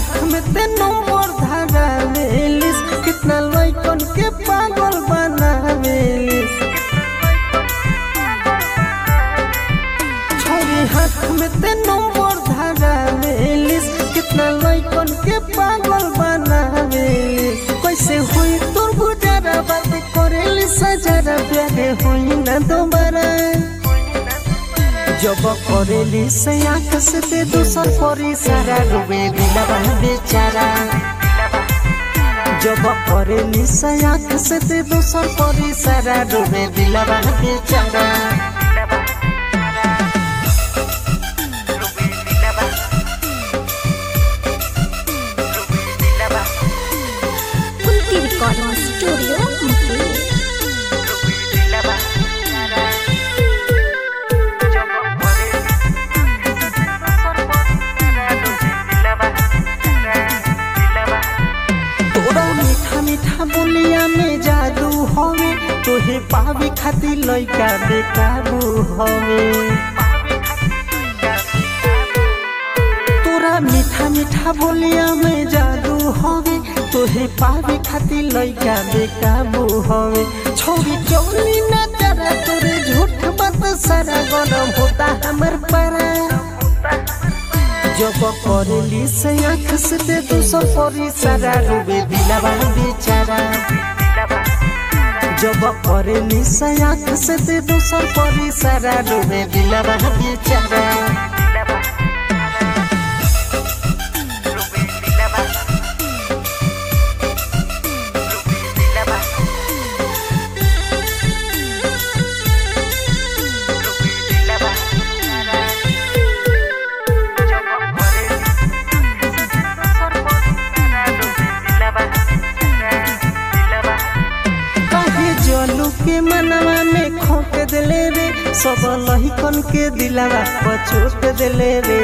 हाथ में ते नंबर धरावेलिस कितना लइकन के पागल बनावेलिस छोरी हाथ में ते नंबर धरावेलिस कितना लइकन के पागल बनावेलिस कैसे हुई तोर गुजारा बात करेली सजारा प्यारे हुई ना दोबारा जब करेली से आँख से ते दूसर परी सारा डूबे दिलवा बेचारा जब करेली से आँख से ते दूसर परी सारा डूबे दिलवा बेचारा कुंती रिकॉर्डिंग स्टूडियो मुंबई तोरा मीठा मीठा बोलिया में जादू हवे तोहे पावे खातिर लइका बेकाबू हवे तोरा मीठा मीठा बोलिया में जादू हवे तोहे पावे खातिर लइका बेकाबू हवे छोरी चौली ना तेरा तोरे झूठ बात सारा गरम होता हमर पारा जब करेली से आँख से ते दूसर परी सारा डूबे दिलवा बेचारा जब करेली से आँख से ते दूसर परी सारा डूबे दिलवा बेचारा कहे जलू के मनवा में खोट दिले रे सब लहिकन के दिलवा पछोट दिले रे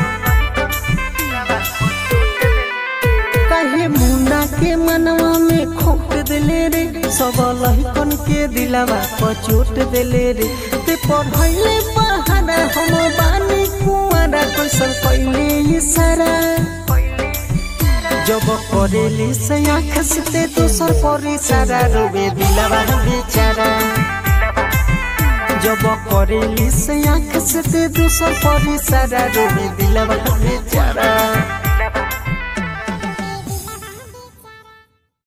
कहे मुन्ना के मनवा में खोट दिले रे सब लहिकन के दिलवा पछोट दिले रे ते पढ़ैले बहाना हम बानी कुआरा कैसन कैले इशारा जब करेली से आँख से ते दूसर परी सारा रोबे दिलवा बेचारा जब करेली से आँख से ते दूसर परी सारा रोबे दिलवा बेचारा